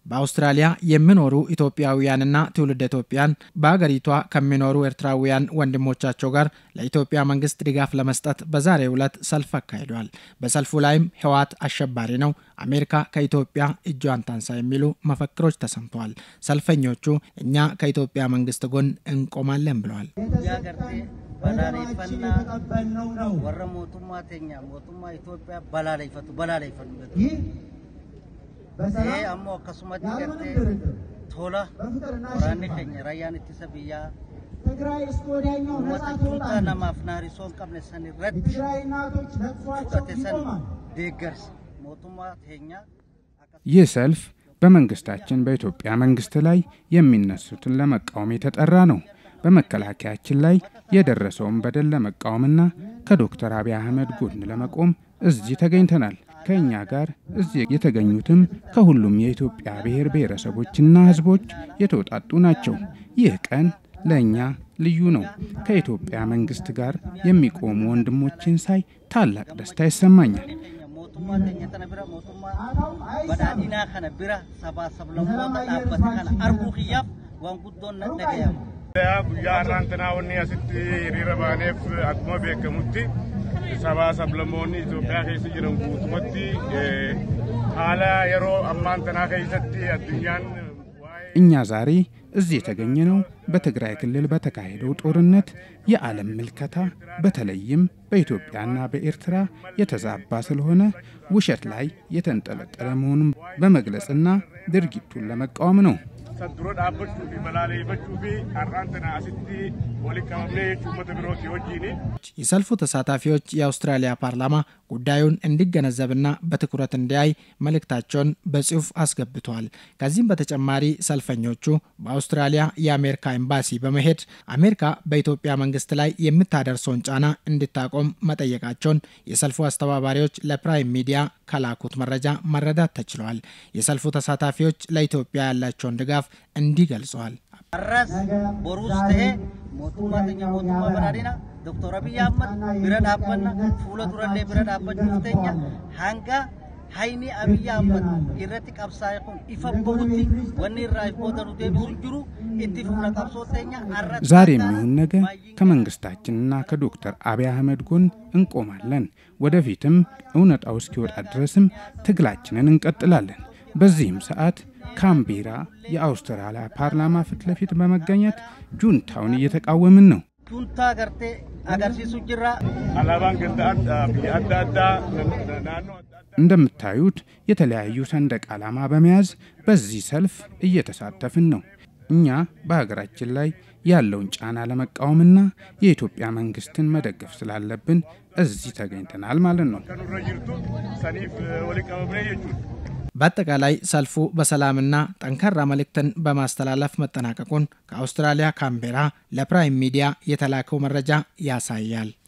በአውስትራሊያ የሚኖሩ ኢትዮጵያውያንና ትውልደ ኢትዮጵያን በሀገሪቷ ከሚኖሩ ኤርትራውያን ወንድሞቻቸው ጋር ለኢትዮጵያ መንግስት ድጋፍ ለመስጠት በዛሬው ዕለት ሰልፍ አካሂደዋል። በሰልፉ ላይም ህወሓት አሸባሪ ነው፣ አሜሪካ ከኢትዮጵያ እጇን ታንሳ የሚሉ መፈክሮች ተሰምተዋል። ሰልፈኞቹ እኛ ከኢትዮጵያ መንግስት ጎን እንቆማለን ብለዋል። balaaleffannaa warra mootummaa teenya mootummaa Itoophiyaa balaaleffatu balaaleffannu ee ammoo akkasumatti gartee tola waraanni keenya rayyaan ittisa biyyaa uummata juntaa namaaf naarisoo hin qabne san irratti fudhate san deeggarsa mootummaa teenya ይህ ሰልፍ በመንግስታችን በኢትዮጵያ መንግስት ላይ የሚነሱትን ለመቃወም የተጠራ ነው። በመከላከያችን ላይ የደረሰውን በደል ለመቃወምና ከዶክተር አብይ አህመድ ጎን ለመቆም እዚህ ተገኝተናል። ከእኛ ጋር እዚህ የተገኙትም ከሁሉም የኢትዮጵያ ብሔር ብሔረሰቦችና ሕዝቦች የተውጣጡ ናቸው። ይህ ቀን ለእኛ ልዩ ነው። ከኢትዮጵያ መንግስት ጋር የሚቆሙ ወንድሞችን ሳይ ታላቅ ደስታ ይሰማኛል። mootummaa keenya tana bira mootummaa badhaadhinaa kana bira sabaa sablammoota dhaabbate kana arguu kiyyaaf waan guddoon dhagayama. guyyaa har'aan tanaa wanni asitti hiriira baaneef akkuma beekamutti sabaa sablammoonni Itoophiyaa keessa jiran guutumatti haala yeroo ammaan tanaa keessatti addunyaan እኛ ዛሬ እዚህ የተገኘነው በትግራይ ክልል በተካሄደው ጦርነት የዓለም ምልከታ በተለይም በኢትዮጵያና በኤርትራ የተዛባ ስለሆነ ውሸት ላይ የተንጠለጠለ መሆኑን በመግለጽና ድርጊቱን ለመቃወም ነው። dura dhaabbachuu fi balaaleffachuu fi har'aan tana asitti walitti qabamnee jechuun uummata birooti wajjin የሰልፉ ተሳታፊዎች የአውስትራሊያ ፓርላማ ጉዳዩን እንዲገነዘብና በትኩረት እንዲያይ መልእክታቸውን በጽሑፍ አስገብተዋል። ከዚህም በተጨማሪ ሰልፈኞቹ በአውስትራሊያ የአሜሪካ ኤምባሲ በመሄድ አሜሪካ በኢትዮጵያ መንግስት ላይ የምታደርሰውን ጫና እንድታቆም መጠየቃቸውን የሰልፉ አስተባባሪዎች ለፕራይም ሚዲያ ከላኩት መረጃ መረዳት ተችሏል። የሰልፉ ተሳታፊዎች ለኢትዮጵያ ያላቸውን ድጋፍ እንዲህ ገልጸዋል። Arras boruus ta'ee mootummaa keenya mootummaa badhaadhina Dr. Abiy Ahmad bira dhaabbanna fuula durallee bira dhaabbachuuf teenya hanga hayni Abiy Ahmad irratti qabsaa'e kun ifa bahutti wanni irraa booda nu deebisu hin jiru itti fuula qabsoo teenya arras ዛሬ የሚሆን ነገ ከመንግስታችንና ከዶክተር አብይ አህመድ ጎን እንቆማለን። ወደፊትም እውነታው እስኪወጣ ድረስም ትግላችንን እንቀጥላለን። በዚህም ሰዓት ካምቤራ የአውስትራሊያ ፓርላማ ፊት ለፊት በመገኘት ጁንታውን እየተቃወምን ነው። juntaa gartee agarsiisu jirra. alaabaan ganda addaa biyya adda addaa naannoo adda addaa እንደምታዩት የተለያዩ ሰንደቅ ዓላማ በመያዝ በዚህ ሰልፍ እየተሳተፍን ነው። እኛ በሀገራችን ላይ ያለውን ጫና ለመቃወምና የኢትዮጵያ መንግስትን መደገፍ ስላለብን እዚህ ተገኝተናል ማለት ነው። kanurra jirtu saniif walitti qabamnee jechuudha. በአጠቃላይ ሰልፉ በሰላምና ጠንካራ መልእክትን በማስተላለፍ መጠናቀቁን ከአውስትራሊያ ካምቤራ ለፕራይም ሚዲያ የተላከው መረጃ ያሳያል።